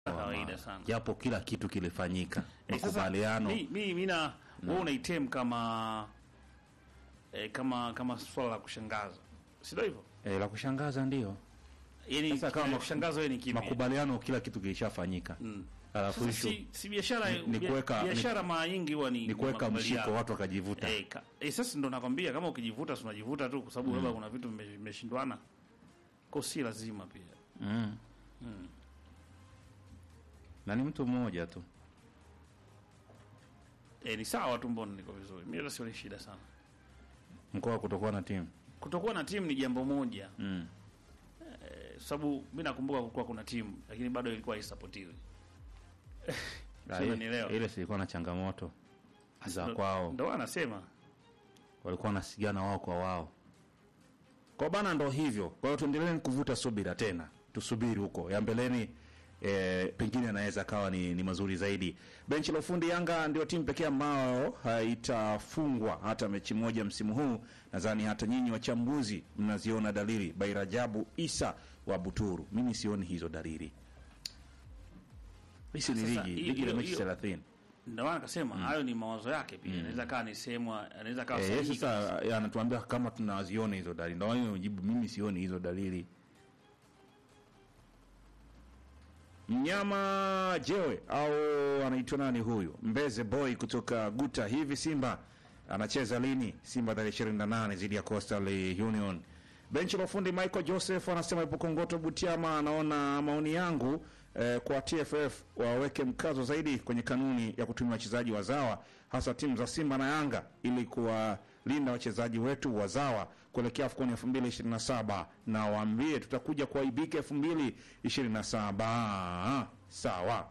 kawaida sana. japo kila kitu kilifanyika Eh, sasa, makubaliano mi mi mina wewe unaitem kama eh, kama kama swala la kushangaza, si ndio hivyo? eh, la kushangaza ndio Yani Sasa kama kama kushangaza wewe ni kipi? makubaliano kila kitu kilishafanyika Mm. alafu Sasa ishu si, si biashara Ni- ni bia- kuweka- biashara mara nyingi huwa ni ni kuweka makubaliano. mshiko watu wakajivuta Eh, ka- eh, sasa ndo nakwambia kama ukijivuta si unajivuta tu kwa sababu labda kuna vitu vime- vimeshindwana. Kwa si lazima pia. mm. na ni mtu mmoja tu Eh, ni sawa tu mbona niko vizuri. Mimi hata sioni shida sana. mkoa kutokuwa na timu Kutokuwa na timu ni jambo moja. mm. Eh, sababu mimi nakumbuka kulikuwa kuna timu lakini bado ilikuwa haisapotiwi. Ah, Sio, ile- unanielewa? ile silikuwa na changamoto za Ndo- kwao Ndo anasema walikuwa wanasigana wao kwa wao kwa bana ndo hivyo kwa hiyo tuendelee kuvuta subira tena tusubiri huko ya mbeleni e, pengine anaweza kawa ni, ni mazuri zaidi benchi la ufundi yanga ndio timu pekee ambayo haitafungwa hata mechi moja msimu huu nadhani hata nyinyi wachambuzi mnaziona dalili bairajabu isa wa buturu mimi sioni hizo dalili hisi ni Sasa, ligi hiyo- ligi la hiyo- mechi hiyo- thelathini ndio maana akasema hayo ni mawazo yake pia. Inaweza kaa ni sehemu anaweza kaa Eh, sahihi. sasa eh, anatuambia kama tunaziona hizo dalili, ndio hiyo jibu, mimi sioni hizo dalili. Mnyama jewe au anaitwa nani huyu, Mbeze boy kutoka Guta. Hivi Simba anacheza lini? Simba tarehe 28 dhidi ya Coastal Union. Benchi la ufundi Michael Joseph anasema ipo Kongoto Butiama, anaona maoni yangu eh, kwa TFF waweke mkazo zaidi kwenye kanuni ya kutumia wachezaji wazawa hasa timu za Simba na Yanga ili kuwalinda wachezaji wetu wazawa kuelekea AFCON 2027 na waambie tutakuja kuwaibika 2027. Sawa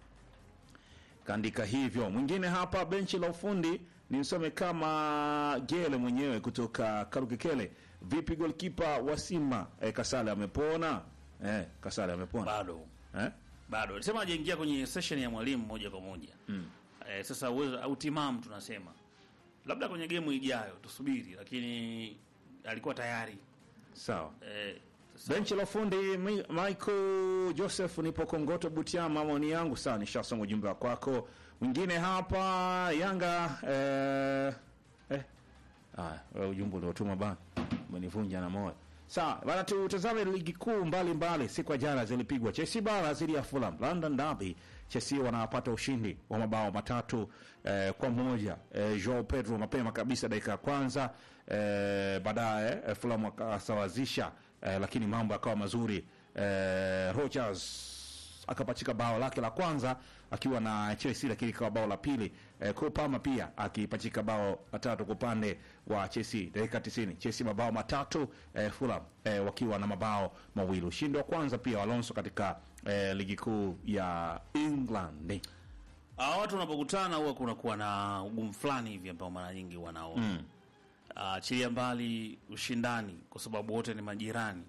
kaandika hivyo. Mwingine hapa benchi la ufundi ni msome kama Gele mwenyewe kutoka Karukekele. Vipi golkipa wa Simba eh, Kasale amepona? Eh, Kasale amepona bado eh? bado sema hajaingia kwenye session ya mwalimu moja kwa moja mm. Eh, sasa uwezo au timamu tunasema labda kwenye gemu ijayo tusubiri, lakini alikuwa tayari Sawa. eh, sasa- Benchi la ufundi Mi- Michael Joseph, nipo Kongoto Butiama, maoni yangu sawa, nishasoma ujumbe wa kwako. Mwingine hapa Yanga eh, eh. Ah, wewe ujumbe uliotuma bana umenivunja na moyo. Sawa, bana tutazame ligi kuu mbalimbali. Siku ya jana zilipigwa Chelsea bara dhidi ya Fulham, London Derby. Chelsea wanapata ushindi wa mabao matatu eh, kwa moja. Eh, Joao Pedro mapema kabisa dakika ya kwanza eh, baadaye eh, Fulham wakasawazisha eh, lakini mambo yakawa mazuri eh, Rogers akapachika bao lake la kwanza akiwa na Chelsea, lakini ikawa bao la pili eh, Cole Palmer pia akipachika bao la tatu kwa upande wa Chelsea dakika 90. Chelsea mabao matatu eh, Fulham eh, wakiwa na mabao mawili. Ushindi wa kwanza pia wa Alonso katika eh, ligi kuu ya England. Hawa watu wanapokutana huwa kunakuwa na ugumu fulani hivi ambao mara nyingi wanaona mm. Achilia mbali ushindani kwa sababu wote ni majirani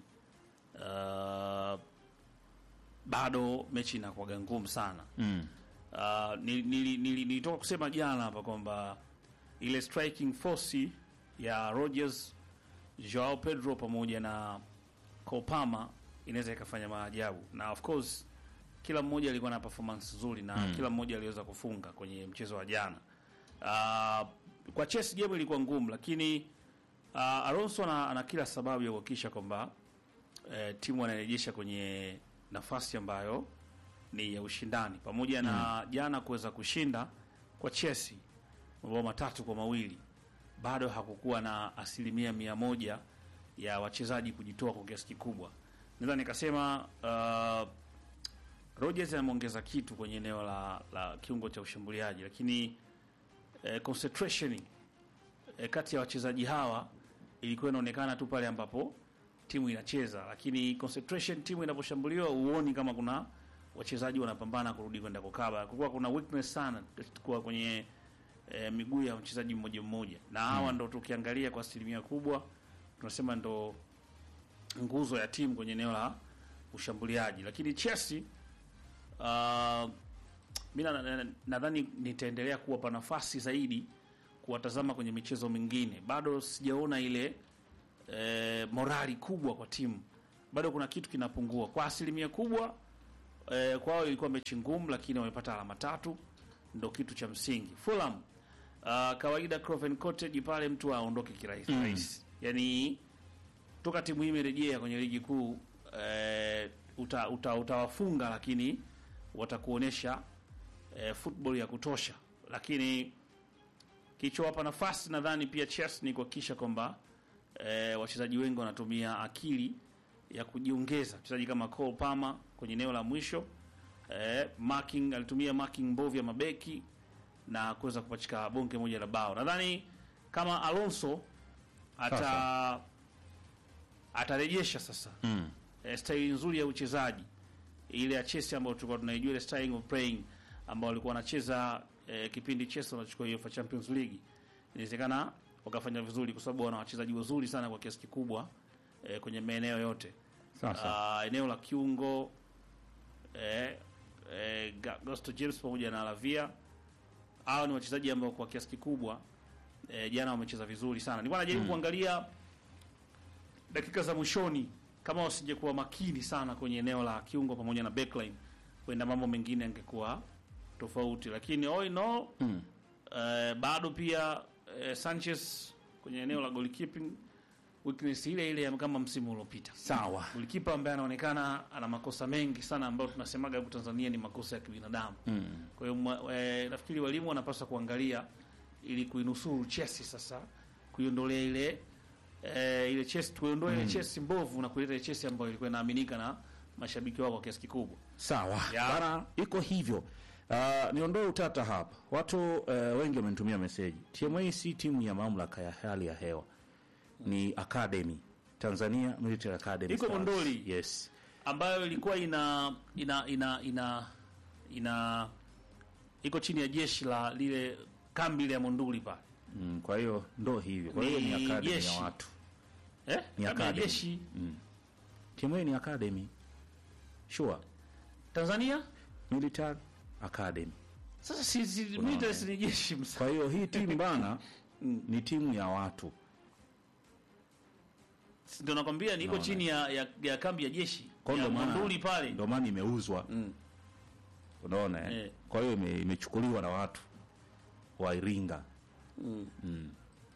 uh, bado mechi inakuwaga ngumu sana Mm. uh, nili- nili- nili- nilitoka kusema jana hapa kwamba ile striking force ya Rogers, Joao Pedro pamoja na Kopama inaweza ikafanya maajabu, na of course kila mmoja alikuwa na performance nzuri na kila mmoja aliweza kufunga kwenye mchezo wa jana. Uh, kwa Chelsea game ilikuwa ngumu, lakini uh, Alonso ana, ana kila sababu ya kuhakikisha kwamba eh, timu anarejesha kwenye nafasi ambayo ni ya ushindani pamoja na jana kuweza kushinda kwa Chelsea mabao matatu kwa mawili bado hakukuwa na asilimia mia moja ya wachezaji kujitoa kwa kiasi kikubwa. Naweza nikasema uh, Rodgers ameongeza kitu kwenye eneo la, la kiungo cha ushambuliaji, lakini eh, concentration eh, kati ya wachezaji hawa ilikuwa inaonekana tu pale ambapo timu inacheza, lakini concentration timu inaposhambuliwa huoni kama kuna wachezaji wanapambana kurudi kwenda kukaba. Kulikuwa kuna weakness sana kwa kwenye eh, miguu ya mchezaji mmoja mmoja, na hawa ndo tukiangalia kwa asilimia kubwa tunasema ndo nguzo ya timu kwenye eneo la ushambuliaji, lakini Chelsea uh, mi na- na- nadhani nitaendelea kuwapa nafasi zaidi kuwatazama kwenye michezo mingine. Bado sijaona ile e, morali kubwa kwa timu, bado kuna kitu kinapungua kwa asilimia kubwa. eh, kwao ilikuwa mechi ngumu, lakini wamepata alama tatu, ndo kitu cha msingi. Fulham uh, kawaida Craven Cottage pale mtu aondoke kirahisi Mm. rahisi, yani toka timu hii imerejea kwenye ligi kuu eh, uta, uta, utawafunga lakini watakuonyesha eh, football ya kutosha, lakini kilichowapa nafasi nadhani pia Chelsea ni kuhakikisha kwamba eh, wachezaji wengi wanatumia akili ya kujiongeza. Mchezaji kama Cole Palmer kwenye eneo la mwisho eh, marking alitumia marking mbovu ya mabeki na kuweza kupachika bonge moja la bao. Nadhani kama Alonso ata Sasa. atarejesha sasa Mm. eh, staili nzuri ya uchezaji ile ya Chelsea ambayo tulikuwa tunaijua ile style of playing ambao walikuwa wanacheza eh, kipindi Chelsea wanachukua UEFA Champions League, inawezekana wakafanya vizuri kwa sababu wana wachezaji wazuri sana kwa kiasi kikubwa eh, kwenye maeneo yote Sasa. Ah, eneo la kiungo eh, eh, Ga- Gusto James pamoja na Lavia hao ni wachezaji ambao kwa kiasi kikubwa eh, jana wamecheza vizuri sana. Nilikuwa najaribu kuangalia dakika za mwishoni kama wasingekuwa makini sana kwenye eneo la kiungo pamoja na backline, huenda mambo mengine yangekuwa tofauti, lakini all in all Mm. eh, bado pia eh, Sanchez kwenye eneo la goalkeeping weakness ile ile ya kama msimu uliopita. Sawa. Golikipa ambaye anaonekana ana makosa mengi sana ambayo tunasemaga huku Tanzania ni makosa ya kibinadamu. Mm. Kwa hiyo mwa- eh, nafikiri walimu wanapaswa kuangalia ili kuinusuru Chelsea sasa, kuiondolea ile eh, ile Chelsea, kuiondoa ile Chelsea mbovu na kuleta ile Chelsea ambayo ilikuwa inaaminika na mashabiki wao kwa kiasi kikubwa. Sawa. Ya. Bana iko hivyo. Uh, niondoe utata hapa. Watu uh, wengi wamenitumia meseji. TMA si timu ya mamlaka ya hali ya hewa. Ni academy. Tanzania Military Academy. Iko Stars. Monduli. Yes. ambayo ilikuwa ina ina ina ina ina iko chini ya jeshi la lile kambi ile ya Monduli pale. Mm, kwa hiyo ndo hivyo. Kwa hiyo ni Ni academy jeshi. ya watu. Eh? Ni Kambi ya academy. jeshi TMA ni academy. Sure. Tanzania. Military Academy. Sasa si, si military si ni jeshi msa. Kwa hiyo hii timu bana ni timu ya watu. Ndio nakwambia niko Naona. chini ya, ya, ya kambi ya jeshi Kwa ya ndo maana Monduli pale. ndo maana imeuzwa. Mm. Unaona eh? Eh. Kwa hiyo ime, imechukuliwa na watu wa Iringa. Mm.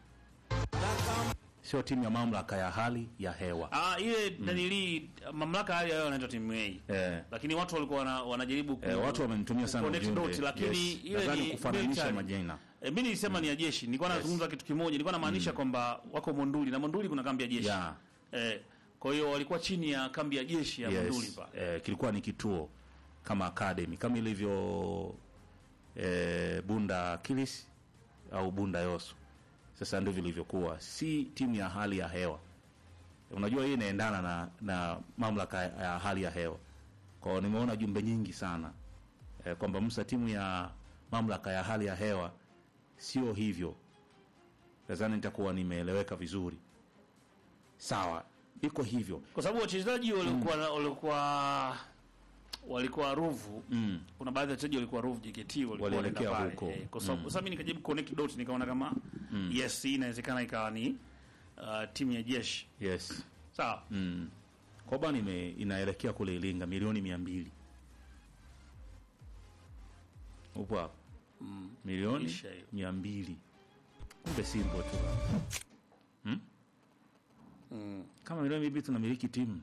Sio timu ya mamlaka ya hali ya hewa. Ah, ile dalili mamlaka hali yao inaitwa timu A. Eh, Lakini watu walikuwa wana, wanajaribu ku, eh, watu wamenitumia sana connect ujumbe. dots, lakini Yes. ile Nadhani ni kufananisha military. majina. E, mi nilisema ni ya jeshi. Nilikuwa nazungumza kitu kimoja, nilikuwa namaanisha kwamba wako Monduli na Monduli kuna kambi ya jeshi. Yeah. Eh, kwa hiyo walikuwa chini ya kambi ya jeshi ya Monduli Yes. pale. Eh, kilikuwa ni kituo kama academy kama ilivyo eh, Bunda Kilis au Bunda Yoso. Sasa ndivyo ilivyokuwa, si timu ya hali ya hewa. Unajua hii inaendana na, na mamlaka ya hali ya hewa. Kwa hiyo nimeona jumbe nyingi sana eh, kwamba Musa, timu ya mamlaka ya hali ya hewa sio hivyo. Nadhani nitakuwa nimeeleweka vizuri. Sawa, iko hivyo. Kwa sababu wachezaji walikuwa walikuwa walikuwa Ruvu. Mm. Kuna baadhi ya wachezaji walikuwa Ruvu JKT walikuwa Walielekea wanaenda pale. huko. Eh, kwa sababu sasa mimi nikajaribu connect dots nikaona kama yes, hii inawezekana ikawa ni uh, timu ya jeshi. Yes. Sawa. Mm. Kwa bana ime inaelekea kule Iringa milioni mia mbili. Upo hapo? Mm. Milioni Isha hiyo. mia mbili. Kumbe simple tu. Hmm? Mm. Kama milioni mia mbili tunamiliki timu.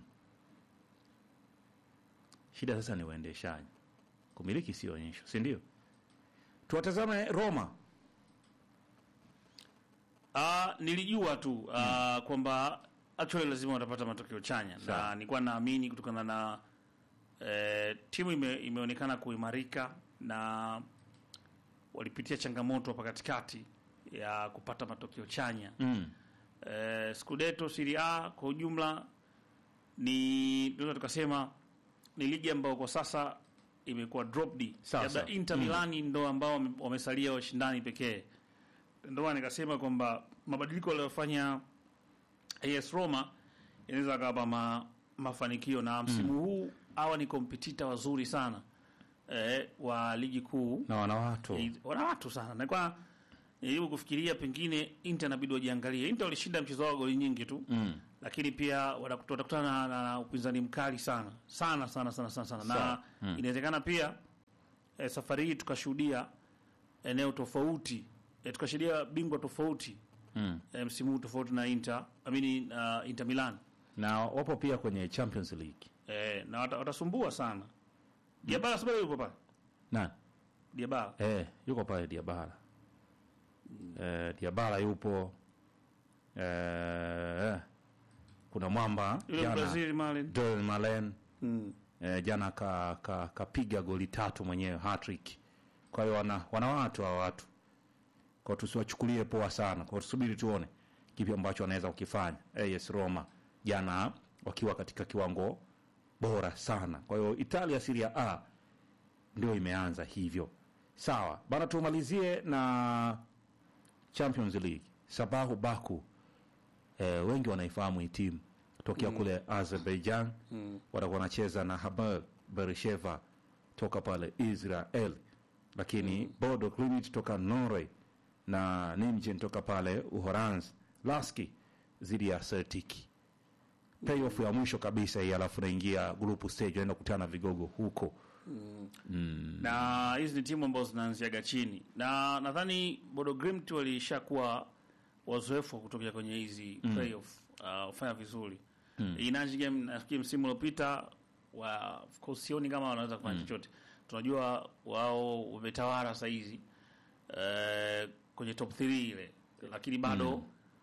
Shida sasa ni uendeshaji. Kumiliki sio onyesho, si ndio? Tuwatazame Roma. Ah, nilijua tu ah, kwamba actually lazima watapata matokeo chanya Sawa. na nilikuwa naamini kutokana na eh, timu ime, imeonekana kuimarika na walipitia changamoto hapa katikati ya kupata matokeo chanya. Mm. Eh, Scudetto Serie A kwa ujumla ni tunaweza tukasema ni ligi ambayo kwa sasa imekuwa dropped. Sawa, Labda sawa. Inter Mm. Milan ndo ambao wame- wamesalia washindani pekee. Ndio maana nikasema kwamba mabadiliko aliyofanya AS Roma inaweza akawapa ma, mafanikio na msimu huu hawa ni kompetita wazuri sana eh, wa ligi kuu Na wana watu. Eh, wana watu sana na kwa Nijaribu kufikiria pengine Inter inabidi wajiangalie. Inter walishinda mchezo wao goli nyingi tu. Mm. Lakini pia watakuta- watakutana na, na upinzani mkali sana. Sana sana sana sana sana. Na Sawa. Mm. inawezekana pia eh, safari hii tukashuhudia eneo tofauti. Eh, tukashuhudia bingwa tofauti Mm. eh, msimu huu tofauti na Inter, I mean uh, Inter Milan. na wapo pia kwenye Champions League Eh, na wata- watasumbua sana. Diabala sababu yupo pale. na Diabala. eh, yuko pale Diabala eh, Diabala yupo eh, kuna mwamba Yule jana Brazil Malen. Doreen Malen Mm. eh, jana kapiga ka, kapiga goli tatu mwenyewe hat-trick. Kwa hiyo wana, wana watu hawa watu, kwa hiyo tusiwachukulie poa sana, kwa hiyo tusubiri tuone kipi ambacho wanaweza kukifanya. AS Roma jana wakiwa katika kiwango bora sana. Kwa hiyo Italia Serie A ndio imeanza hivyo. Sawa bana, tumalizie na Champions League. Sabahu Baku eh, wengi wanaifahamu hii timu tokea kule Azerbaijan Mm. watakuwa wanacheza na Haber Beresheva toka pale Israel, lakini Bodo Glimt toka Norway na Nimjen toka pale Uholanzi, Laski dhidi ya Celtic. Playoff ya mwisho kabisa hii, alafu naingia group stage, naenda kukutana na vigogo huko. na hizi ni timu ambazo zinaanziaga chini, na nadhani Bodo Glimt walishakuwa wazoefu wa kutokea kwenye hizi playoff uh, kufanya vizuri mm. Inaji game nafikiri msimu uliopita wa of course sioni kama wanaweza kufanya chochote. Tunajua wao wametawala saa hizi uh, kwenye top 3 ile, lakini bado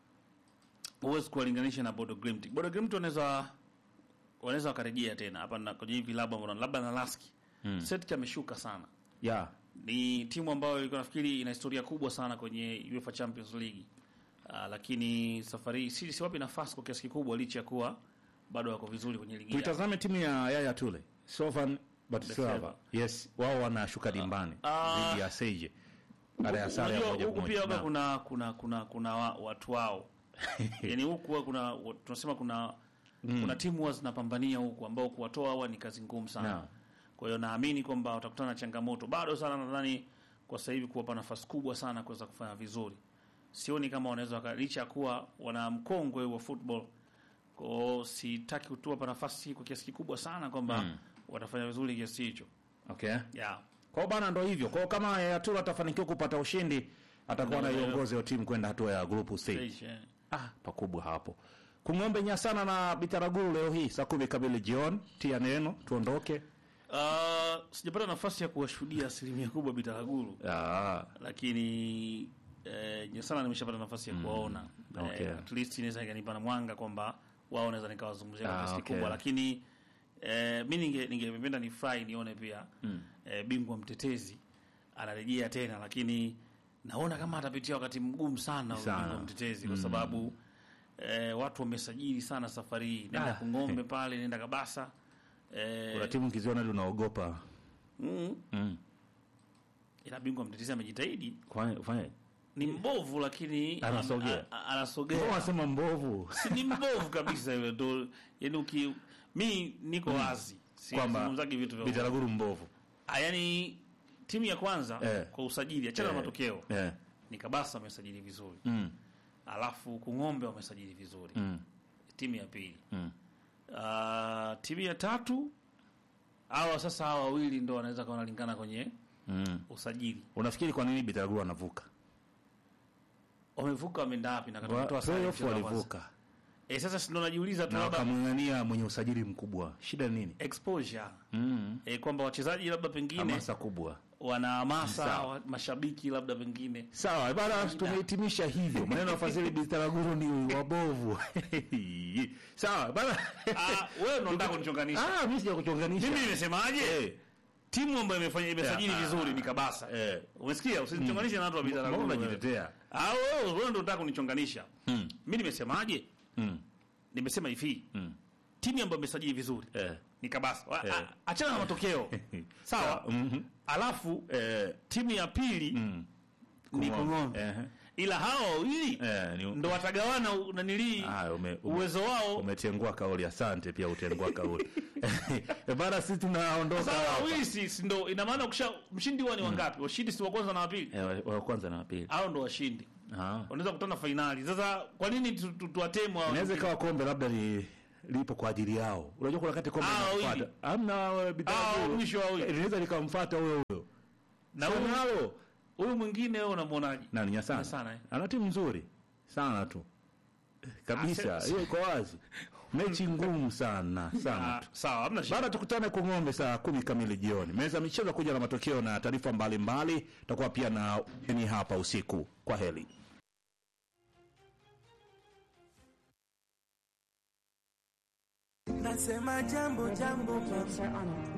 huwezi kuwalinganisha na Bodo Glimt. Bodo Glimt wanaweza wanaweza wakarejea tena hapa na kwenye hivi labda mbona labda na Laski mm. Celtic ameshuka sana Yeah. ni timu ambayo ilikuwa nafikiri ina historia kubwa sana kwenye UEFA Champions League. Uh, lakini safari hii si siwapi nafasi kwa kiasi kikubwa licha ya kuwa bado wako vizuri kwenye ligi yao. Tuitazame timu ya Yaya Tule Slovan Bratislava. Bratislava. Yes, wao wanashuka dimbani Ah. dhidi ya Seje baada ya sare ya Unajua moja huku kwa pia moja. waga Naam. kuna kuna kuna kuna wa, watu wao. Yaani huku huwa kuna wa- tunasema kuna kuna timu huwa zinapambania huku ambao kuwatoa hawa ni kazi ngumu sana. Naam. Kwa hiyo naamini kwamba watakutana na changamoto bado sana, nadhani kwa sasa hivi kuwapa nafasi kubwa sana kuweza kufanya vizuri. Sioni kama wanaweza waka- licha ya kuwa wana mkongwe wa football. Kwa hiyo sitaki kutuwapa nafasi kwa kiasi kikubwa sana kwamba watafanya vizuri kiasi hicho. Okay. Yeah. Kwa hiyo bana, ndo hivyo. Kwa hiyo kama Yaya Tule atafanikiwa kupata ushindi, atakuwa Ndio, anaiongoza hiyo timu kwenda hatua ya group stage. Stage, eh. Ah, pakubwa hapo. Kung'ombe Nyasana na Bitaraguru leo hii saa kumi kamili jioni. Tia neno tuondoke. Uh, sijapata nafasi ya kuwashuhudia asilimia kubwa Bitaraguru. Ah, lakini eh, Nyasana nimeshapata nafasi ya kuwaona okay. eh, at least inaweza ikanipa na mwanga kwamba wao naweza nikawazungumzia kwa Ah, kiasi okay. kikubwa, lakini eh, mi ninge ningependa ni furahi nione pia eh, bingwa mtetezi anarejea tena, lakini naona kama atapitia wakati mgumu sana huyu Sana. bingwa mtetezi kwa sababu eh, watu wamesajili sana safari hii, nenda Ah. Kung'ombe pale, nenda Kabasa eh, kuna timu kiziona hadi unaogopa. mm, Mm. ila bingwa mtetezi amejitahidi Fanya fanya. ni mbovu lakini Anasogea. a- a- anasogea Mbona unasema mbovu? si ni mbovu kabisa yule ndo yani uki mi niko wazi Kwamba sizungumzagi vitu vya Bitaraguru mbovu. Ah, yani timu ya kwanza Eh. kwa usajili achana na Eh. matokeo Eh. ni Kabasa wamesajili vizuri Mm. alafu Kung'ombe wamesajili vizuri Mm. timu ya pili Mm. Ah, timu ya tatu hawa sasa hawa wawili ndo wanaweza kuwa wanalingana kwenye Mm. usajili Unafikiri kwa nini Bitaraguru anavuka? wamevuka wameenda wapi na katika kutoa sare Playoff mchezo wa kwanza. walivuka eh sasa si ndo najiuliza tu na labda wakamng'ang'ania mwenye usajili mkubwa. Shida ni nini? exposure Mm. e, kwamba wachezaji labda pengine Hamasa kubwa. wana hamasa Sawa. wa, mashabiki labda pengine Sawa, bana tumehitimisha hivyo. Maneno ya Fadhili Bitaraguru ni wabovu. Sawa, bana. Ah, wewe ndo unataka kunichonganisha Ah, mimi sija kuchonganisha. mimi nimesemaje Eh. timu ambayo imefanya imesajili Yeah, vizuri ah, ni Kabasa Eh. umesikia usinichonganishe na watu wa Mbona Bitaraguru unajitetea? ah wewe wewe ndo unataka kunichonganisha Mm. mimi nimesemaje Mm. nimesema hivi Mm. timu ambayo imesajili vizuri Eh. ni Kabasa Wa- Eh. a- achana na matokeo sawa Mhm. alafu Eh. timu ya pili Mm. ni Kung'ombe Eh. ila hao wawili Eh, ni- ndo watagawana u- nanilii Haya, ume- ume- uwezo wao. umetengua kauli. Asante, pia utengua kauli Eh, bana, sisi tunaondoka Sasa hapa. wawili si si ndo ina maana ukisha mshindi huwa ni wangapi? Washindi si wa kwanza na wa pili, Eh, wa- wa kwanza na wa pili. hao ndo washindi, Ah. wanaweza kukutana fainali. Sasa kwa nini tu- tu- tuwatemu hao? Inaweza ikawa kombe labda li, lipo kwa ajili yao. Unajua kuna wakati kombe Ah, linafuata. wawili. Hamna Ah, bidhaa. mwisho wa wawili. Linaweza likamfuata huyo huyo. Na Sio huyu- nalo. huyu mwingine wewe unamwonaje? Nani Nyasana? Nyasana, eh. Ana timu nzuri sana tu. Kabisa, Ah, se- hiyo iko wazi. Mechi ngumu sana sana Ah, tu. sawa, hamna shida. Baada tukutane kwa ng'ombe saa kumi kamili jioni. Meza ya michezo kuja na matokeo na taarifa mbalimbali. Tutakuwa pia na ni hapa usiku. Kwa heli. Nasema jambo jambo Sir Arnold.